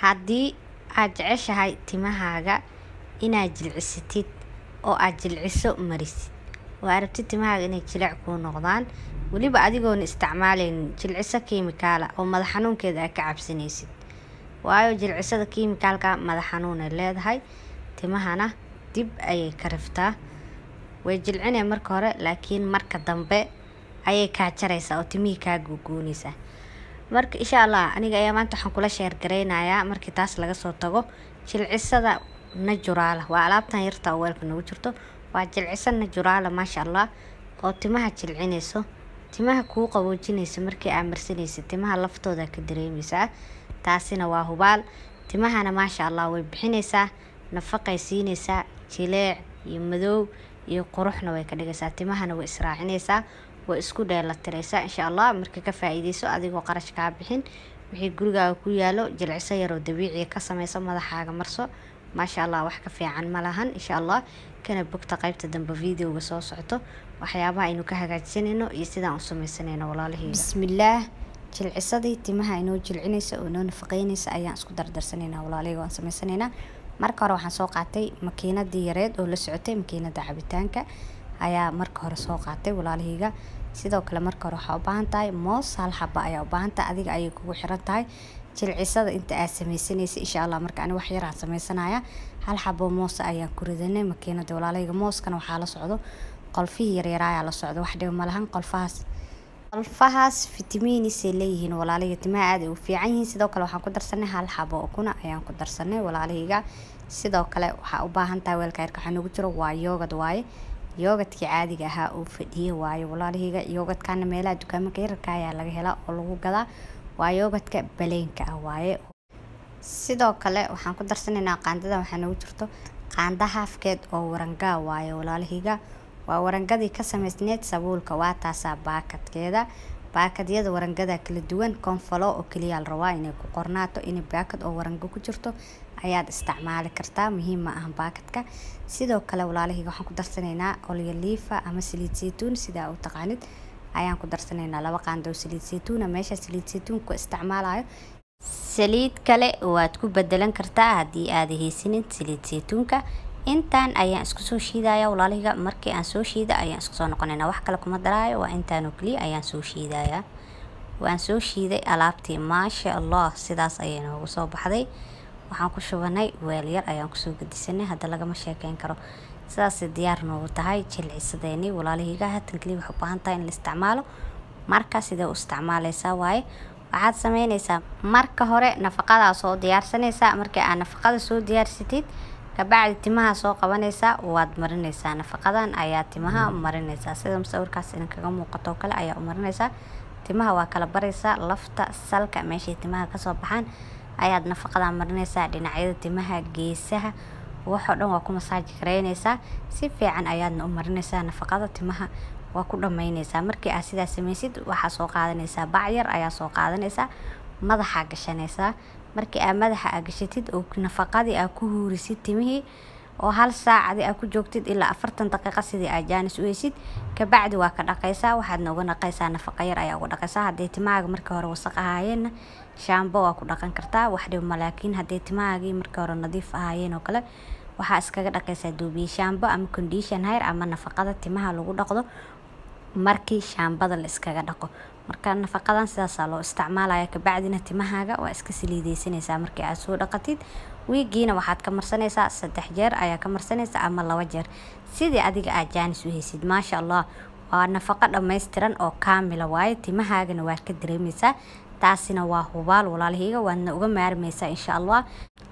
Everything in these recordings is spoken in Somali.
haddii aad jeceshahay timahaaga inaad jilcisatid oo aad jilciso marisid oo aad rabtid timahaaga inay jilic kuu noqdaan weliba adigoona isticmaaleynin jilciso kiimikaala oo madax xanuunkeeda aad ka cabsanaysid waayo jilcisada kiimikaalka madax xanuunay leedahay timahana dib ayay ka riftaa way jilcinay marka hore laakiin marka dambe ayay kaa jaraysaa oo timihii kaa guuguunaysaa marka insha allah aniga ayaa maanta waxaan kula sheergareynayaa markii taas laga soo tago jilcisada najuraala waa alaabtan yarta oo weelka nagu jirto waa jilciso najuraala maasha allah oo timaha jilcinayso timaha kuu qaboojinaysa markii aad marsanaysa timaha laftooda ka dareemaysaa taasina waa hubaal timahana maasha allah way bixinaysaa nafaqay siinaysaa jileec iyo madow iyo quruxna way ka dhigaysaa timahana way israacinaysaa way isku dheelatiraysaa insha allah marka ka faa-iideyso adigoo qarash kaa bixin wixii gurigaaga ku yaalo jilciso yaroo dabiiciya ka sameyso madaxaaga marso maasha allah wax ka fiican ma lahan insha allah kana bogta qaybta dambe videoga soo socto waxyaabaha aynu ka hagaajsanayno iyo sidaan u sameysanayno walaalaheyga bismillaah jilcisadii timaha inoo jilcinaysa oo inoo nafaqeynaysa ayaan isku dardarsanaynaa walaalaheyga waan sameysanaynaa marka hore waxaan soo qaatay makiinadii yareed oo la socotay makiinada cabitaanka ayaa marka hore soo qaatay walaalaheyga sidoo kale marka hore waxaa u baahan tahay moos hal xaba ayaa u baahan tahay adiga ayay kugu xiran tahay jilcisada inta aad sameysanaysa insha allah marka ani wax yaraan sameysanaya hal xabo moosa ayaan ku ridanay makiinada walaalaheyga mooskana waxaa la socdo qolfihii yaryaraayaa la socdo wax dhiba malahan qolfahaas qolfahaas fitamiinisay leeyihiin walaalaheyga timaha aad ay u fiican yihiin sidoo kale waxaan ku darsanay hal xabo ukuna ayaan ku darsanay walaalaheyga sidoo kale waxaa u baahan tahay weelka yarka waxaa nagu jiro waa yoogad waaye yoogadkii caadiga ahaa uu fadhiye waaye walaalaheyga yoogadkana meelaha dukaamaka yararka ayaa laga helaa oo lagu gadaa waa yoogadka baleenka ah waaye sidoo kale waxaan ku darsanaynaa qaandada waxaa nagu jirto qaanda haafkeed oo warangaa waaye walaalaheyga waa warangadii ka sameysneed sabuulka waa taasaa baakadkeeda baakadyada warangada kala duwan konfalo oo keliya la rabaa inay ku qornaato inay baakad oo warango ku jirto ayaad isticmaali kartaa muhiim ma ahan baakadka sidoo kale walaalaheyga waxaan ku darsanaynaa olyoliifa ama saliid saytuun sidaa u taqaanid ayaan ku darsanaynaa laba qaando oo saliid saytuuna meesha saliid saytuun ku isticmaalayo saliid kale waad ku bedelan kartaa haddii aada haysanin saliid saytuunka intaan ayaan isku soo shiidaya walaalaheyga markii aan soo shiida ayaan isku soo noqonayna wax kale kuma daraayo waa intaanoo keliya ayaan soo shiidaya waan soo shiiday alaabtii maasha allah sidaas ayay noogu soo baxday waxaan ku shubanay weel yar ayaan kusoo gedisanay hadda lagama sheekeyn karo sidaasay diyaar noogu tahay jilcisadeeni walaalaheyga hatan keliya waxay u baahan tahay in la isticmaalo marka sidee u isticmaaleysaa waaye waxaad sameyneysaa marka hore nafaqadaa soo diyaarsanaysaa markii aad nafaqada soo diyaarsatid kabacdi timaha soo qabanaysaa waad marinaysaa nafaqadan ayaa timaha marinaysaa sida musawirkaas idinkaga muuqato kale ayaa u marinaysaa timaha waa kala baraysaa lafta salka meeshay timaha kasoo baxaan ayaad nafaqadan marinaysaa dhinacyada timaha geesaha waxoo dhan waa ku masaaji gareynaysaa si fiican ayaadna u marinaysaa nafaqada timaha waa ku dhammeynaysaa markii aad sidaa sameysid waxaa soo qaadanaysaa bacyar ayaa soo qaadanaysaa madaxaa gashanaysaa markii aad madaxa aa gashatid oo nafaqadii aa ku huurisid timihii oo hal saacadi aa ku joogtid ilaa afartan daqiiqa sidii aad jaanis u heysid kabacdi waa ka dhaqaysaa waxaadna uga dhaqaysaa nafaqa yar ayaa uga dhaqaysaa hadday timahaaga markii hore wasaq ahaayeenna shaambo waa ku dhaqan kartaa wax dhibma laakiin hadday timahaagii markii hore nadiif ahaayeen oo kale waxaa iskaga dhaqaysaa duubiye shaambo ama condition hair ama nafaqada timaha lagu dhaqdo markii shaambada la iskaga dhaqo marka nafaqadan sidaasaa loo isticmaalaya kabacdina timahaaga waa iska saliideysanaysaa markii aad soo dhaqatid wiigiina waxaad ka marsanaysaa saddex jeer ayaa ka marsanaysaa ama laba jeer sidii adiga aad jaanis u heysid maasha allah waa nafaqo dhammaystiran oo kaamila waaye timahaagana waad ka dareemaysaa taasina waa hubaal walaalaheyga waadna uga maarmaysaa insha allah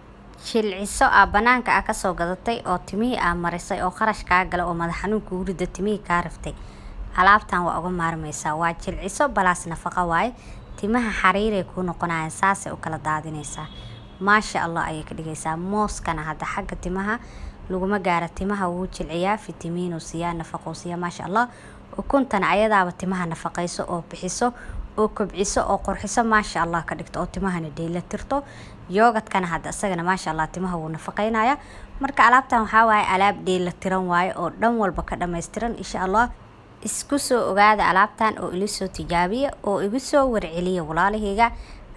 jilciso aa banaanka aa kasoo gadatay oo timihii aa marisay oo qarash kaa gala oo madax xanuun kugu rida timihii kaa riftay alaabtan waa uga maarmaysaa waa jilciso balaas nafaqa waaye timaha xariiray kuu noqonayaan saasay u kala daadinaysaa maasha allah ayay ka dhigaysaa mooskana hadda xagga timaha laguma gaara timaha wuu jilciyaa fitamiinuu siiyaa nafaqou siiyaa maasha allah ukuntana ayadaaba timaha nafaqayso oo bixiso oo kobciso oo qurxiso maasha allah ka dhigto oo timahana dheyla tirto yoogadkana hadda isagana maasha allah timaha wuu nafaqeynaya marka alaabtan waxaa waaye alaab dheyla tiran waaye oo dhan walba ka dhammaystiran insha allah isku soo ogaada alaabtan oo ila soo tijaabiya oo igu soo warceliya walaalaheyga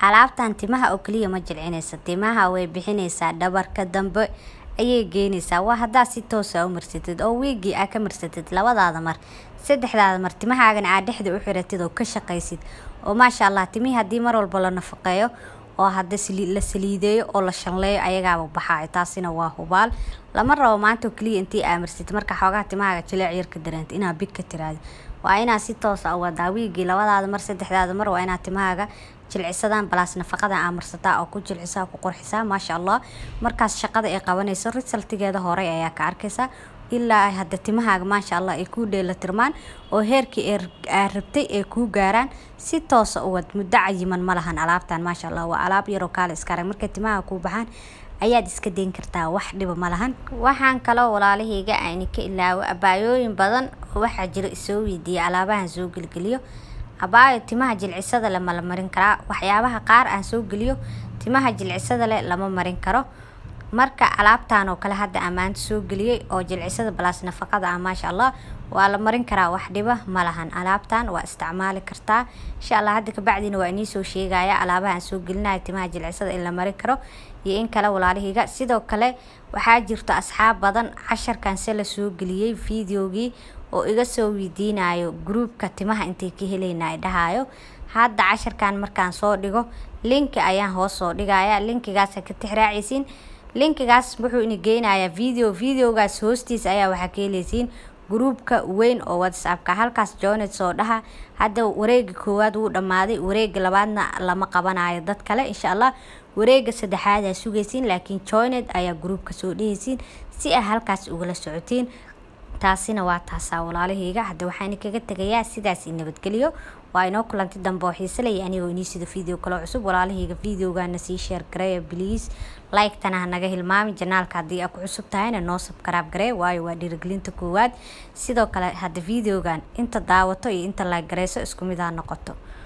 alaabtan timaha oo keliya ma jilcinaysa timaha way bixinaysaa dhabarka dambe ayay geynaysaa waa haddaad si toosa u marsatid oo wiigii aa ka marsatid labadaada mar saddexdaada mar timahaagana aad dhexda u xiratid oo ka shaqaysid oo maasha allah timihii haddii mar walba la nafaqeeyo oo hadda la saliideeyo oo la shanleeyo ayagaaba baxaayo taasina waa hubaal lama rabo maanta oo keliya intii aa marsatid marka xoogaha timahaaga jileec yar ka dareenta inaad big ka tiraado waa inaad si toosa u wadaa wiigii labadaada mar saddexdaada mar waa inaad timahaaga jilcisadaan balaas nafaqada aa marsataa oo ku jilcisaa ku qurxisaa maasha allah markaas shaqada ay qabanayso risaltigeeda horey ayaa ka arkaysaa ilaa ay hadda timahaaga maasha allah ay kuu dheelatirmaan oo heerkii aa rabtay ay kuu gaaraan si toosa u wad muddo cayiman ma lahan alaabtan maasha allah waa alaab yaroo kaale iska arag markay timaha kuu baxaan ayaad iska dayn kartaa wax dhiba ma lahan waxaan kaloo walaalahayga ayni ka ilaawo abaayooyin badan oo waxaa jira isoo weydiiya alaabahan soo gelgeliyo abaayo timaha jilcisada le ma la marin karaa waxyaabaha qaar aan soo geliyo timaha jilcisada leh lama marin karo marka alaabtan oo kale hadda ammaanta soo geliyey oo jilcisada balaas nafaqada ah maasha allah waa la marin karaa wax dhiba ma lahan alaabtan waa isticmaali kartaa insha allah hadda kabacdiina waa inii soo sheegaya alaabaha aan soo gelinayo timaha jilcisada in la marin karo iyo in kale walaalahayga sidoo kale waxaa jirto asxaab badan casharkan se la soo geliyey videogii oo iga soo weydiinayo gruubka timaha intay ka helayna ay dhahayo hadda casharkan markaan soo dhigo linki ayaan hoos soo dhigaya linkigaasa ka tixraacaysiin linkigaas wuxuu ina geynayaa video videogaas hoostiis ayaa waxaa ka helaysiin gruubka weyn oo whatsappka halkaas jooned soo dhaha hadda wareega koowaad wuu dhammaaday wareega labaadna lama qabanayo dad kale insha allah wareega saddexaad aa sugaysiin laakiin joined ayaa gruubka soo dhehaysiin si aa halkaas ugala socotiin taasina waa taasaa walaalahayga hadda waxaan kaga tegayaa sidaas i nabadgeliyo waa inoo kulanti dambe oo xiisalaya anigoo inii sida video kaloo cusub walaalahayga videogana sii sheer gareeya bliis like-tana ha naga hilmaami janaalka haddii aa ku cusub tahayna noo sabkaraab garee waayo waa dhiirigelinta koowaad sidoo kale hadda videogan inta daawato iyo inta like gareyso isku mid ha noqoto